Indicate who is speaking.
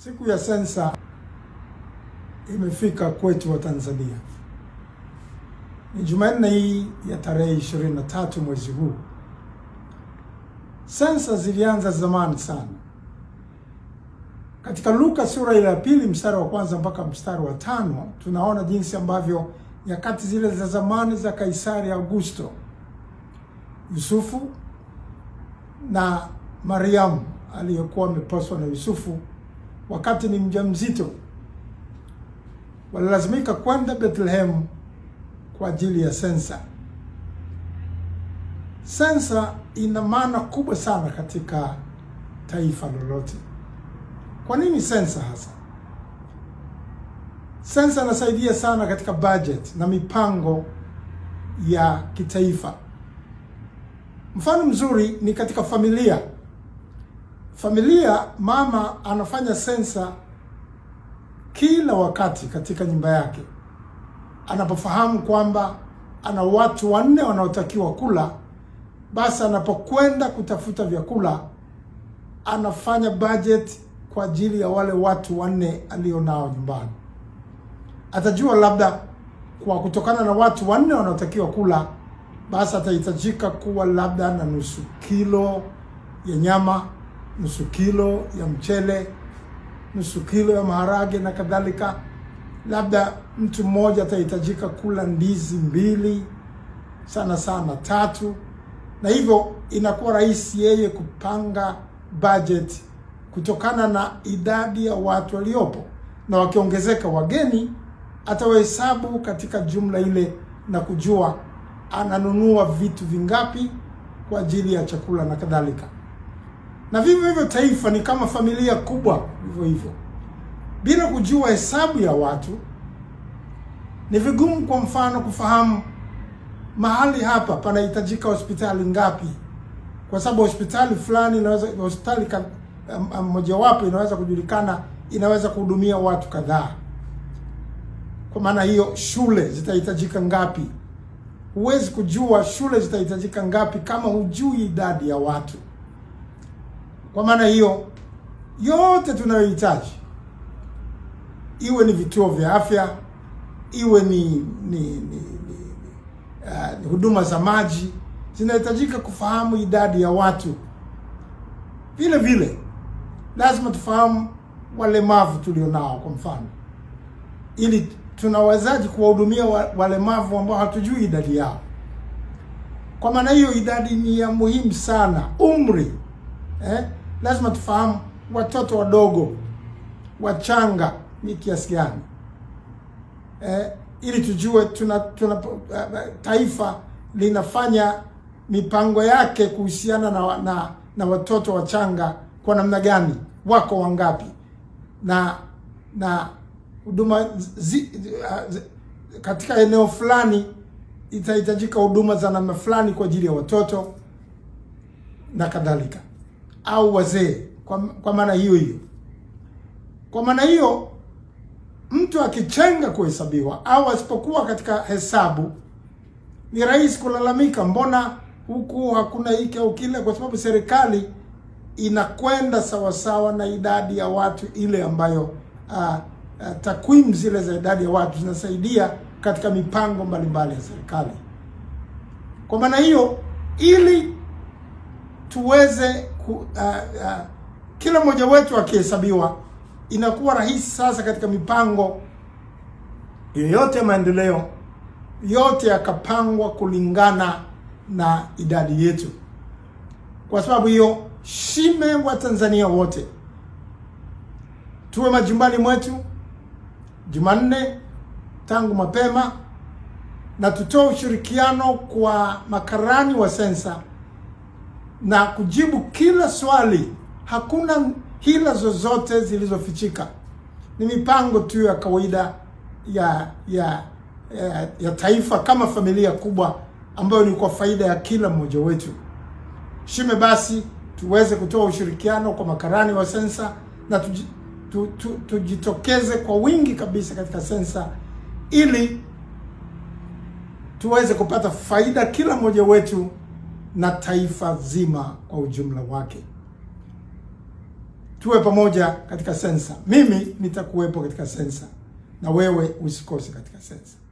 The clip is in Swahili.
Speaker 1: Siku ya sensa imefika kwetu wa Tanzania. Ni Jumanne hii ya tarehe 23 mwezi huu. Sensa zilianza zamani sana. Katika Luka sura ile ya pili mstari wa kwanza mpaka mstari wa tano tunaona jinsi ambavyo nyakati zile za zamani za Kaisari Augusto, Yusufu na Mariamu aliyekuwa ameposwa na Yusufu wakati ni mjamzito walilazimika kwenda Bethlehem kwa ajili ya sensa. Sensa ina maana kubwa sana katika taifa lolote. Kwa nini sensa hasa? Sensa inasaidia sana katika budget na mipango ya kitaifa. Mfano mzuri ni katika familia. Familia, mama anafanya sensa kila wakati katika nyumba yake, anapofahamu kwamba ana watu wanne wanaotakiwa kula, basi anapokwenda kutafuta vyakula anafanya budget kwa ajili ya wale watu wanne alionao nyumbani. Atajua labda kwa kutokana na watu wanne wanaotakiwa kula, basi atahitajika kuwa labda na nusu kilo ya nyama, nusu kilo ya mchele, nusu kilo ya maharage na kadhalika. Labda mtu mmoja atahitajika kula ndizi mbili, sana sana tatu, na hivyo inakuwa rahisi yeye kupanga budget kutokana na idadi ya watu waliopo, na wakiongezeka wageni atawahesabu katika jumla ile na kujua ananunua vitu vingapi kwa ajili ya chakula na kadhalika. Na vivyo hivyo taifa ni kama familia kubwa, hivyo hivyo. Bila kujua hesabu ya watu, ni vigumu, kwa mfano, kufahamu mahali hapa panahitajika hospitali ngapi, kwa sababu hospitali fulani inaweza, hospitali mojawapo inaweza kujulikana, inaweza kuhudumia watu kadhaa. Kwa maana hiyo, shule zitahitajika ngapi? Huwezi kujua shule zitahitajika ngapi kama hujui idadi ya watu. Kwa maana hiyo, yote tunayohitaji, iwe ni vituo vya afya, iwe ni ni, ni, ni uh, huduma za maji, zinahitajika kufahamu idadi ya watu. Vile vile lazima tufahamu walemavu tulionao, kwa mfano, ili tunawezaji kuwahudumia walemavu ambao hatujui idadi yao. Kwa maana hiyo, idadi ni ya muhimu sana. Umri eh, lazima tufahamu watoto wadogo wachanga ni kiasi gani eh, ili tujue tuna, tuna uh, taifa linafanya mipango yake kuhusiana na, na, na watoto wachanga kwa namna gani, wako wangapi na na huduma zi, uh, katika eneo fulani itahitajika huduma za namna fulani kwa ajili ya watoto na kadhalika, au wazee kwa, kwa maana hiyo hiyo. Kwa maana hiyo mtu akichenga kuhesabiwa au asipokuwa katika hesabu, ni rahisi kulalamika, mbona huku hakuna hiki au kile, kwa sababu serikali inakwenda sawasawa na idadi ya watu ile ambayo uh, Uh, takwimu zile za idadi ya watu zinasaidia katika mipango mbalimbali ya serikali. Kwa maana hiyo, ili tuweze ku, uh, uh, kila mmoja wetu akihesabiwa, inakuwa rahisi sasa katika mipango yoyote ya maendeleo, yote yakapangwa kulingana na idadi yetu. Kwa sababu hiyo, shime wa Tanzania wote tuwe majumbani mwetu Jumanne tangu mapema na tutoe ushirikiano kwa makarani wa sensa na kujibu kila swali. Hakuna hila zozote zilizofichika, ni mipango tu ya kawaida ya ya ya, ya taifa kama familia kubwa ambayo ni kwa faida ya kila mmoja wetu. Shime basi tuweze kutoa ushirikiano kwa makarani wa sensa na tuji, tu, tu, tujitokeze kwa wingi kabisa katika sensa ili tuweze kupata faida kila mmoja wetu na taifa zima kwa ujumla wake. tuwe pamoja katika sensa. Mimi nitakuwepo katika sensa na wewe usikose katika sensa.